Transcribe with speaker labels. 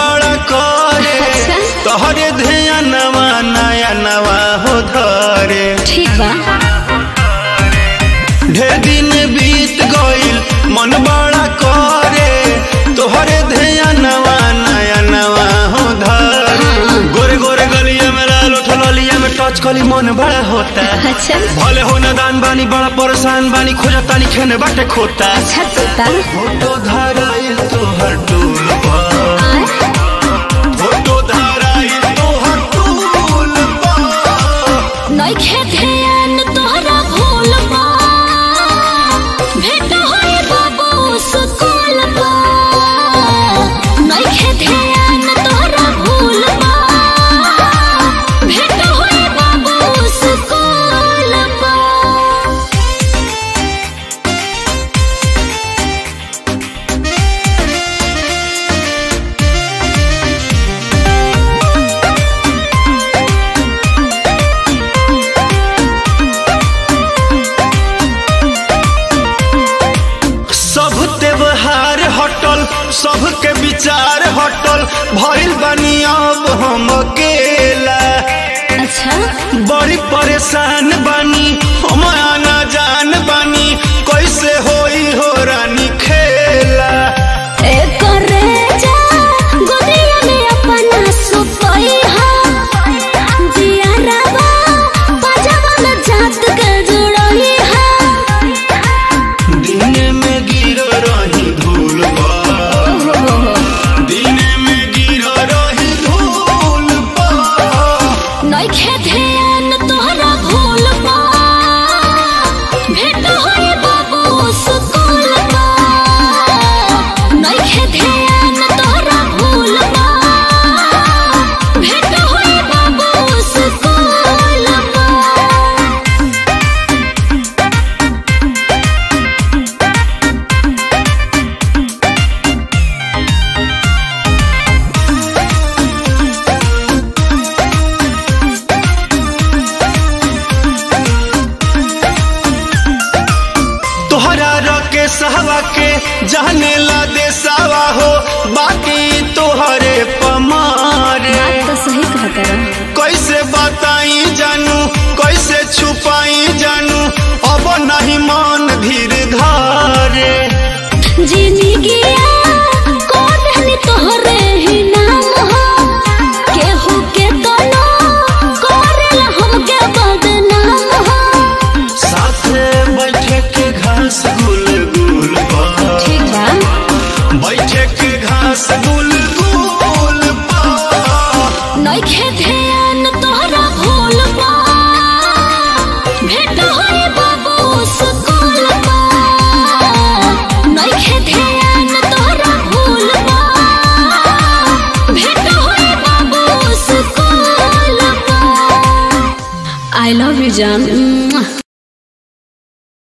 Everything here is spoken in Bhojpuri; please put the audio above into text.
Speaker 1: बड़ा करे
Speaker 2: अच्छा।
Speaker 1: तोहरे ध्यानवा नया नवा हो धरे
Speaker 2: ठीक बा
Speaker 1: ढेर दिन बीत गइल मन बड़ा करे तोहरे ध्यानवा नया नवा हो धरे गोरे गोरे गलिया में लाल उठलिया में टच कली मन बड़ा होता
Speaker 2: अच्छा
Speaker 1: भले हो दान बानी बड़ा परेशान बानी खोजतानी खेने बाटे खोता
Speaker 2: अच्छा तोता
Speaker 1: फोटो धराइल तोहर टूल पर
Speaker 2: आय,
Speaker 1: फोटो धराइल तोहर टूल पर
Speaker 2: नइखे ध्यान तोहरा भूल बा भेट होए बाबू स्कूल बा नइखे ध्यान तोहरा भूल बा भेट होए बाबू स्कूल बा
Speaker 1: सब त्योहार हटल सबके विचार हटल भइल बानी अब हम अकेला
Speaker 2: अच्छा
Speaker 1: बड़ी परेशान बानी हम आना जान बानी कैसे होई हो रानी खेला
Speaker 2: एक रेजा गोदिया में अपना सुतई हा जियारवा पजामा में जात के जुड़ई हा
Speaker 1: दिन में गिर रही धूल पर दिन में गिर रही धूल पर
Speaker 2: नइखे ध्यान तोहरा भूल बा भेट होए बाबू स्कूल बा नइखे ध्यान तोहरा भूल बा भेट होए बाबू स्कूल बा
Speaker 1: तोहरा रके सहवा के जाने ला दे सावा हो बाकी तोहरे पमारे
Speaker 2: बात तो सही कहता
Speaker 1: कैसे बताई जानू कैसे छुपाई जानू अब नहीं मन धीर धारे
Speaker 2: जिंदगिया कोटहनी तोहरे ही नाम हो केहू के तनो करेला हमके बदनाम हो
Speaker 1: साथे बैठे के घास गुल गुल पर
Speaker 2: ठीक बा
Speaker 1: बैठे के घास गुल गुल पर
Speaker 2: नइखे ध्यान तोहरा भूल बा भेट होए बाबू स्कूल बा नइखे ध्यान तोहरा भूल बा भेट होए बाबू स्कूल बा आई लव यू जान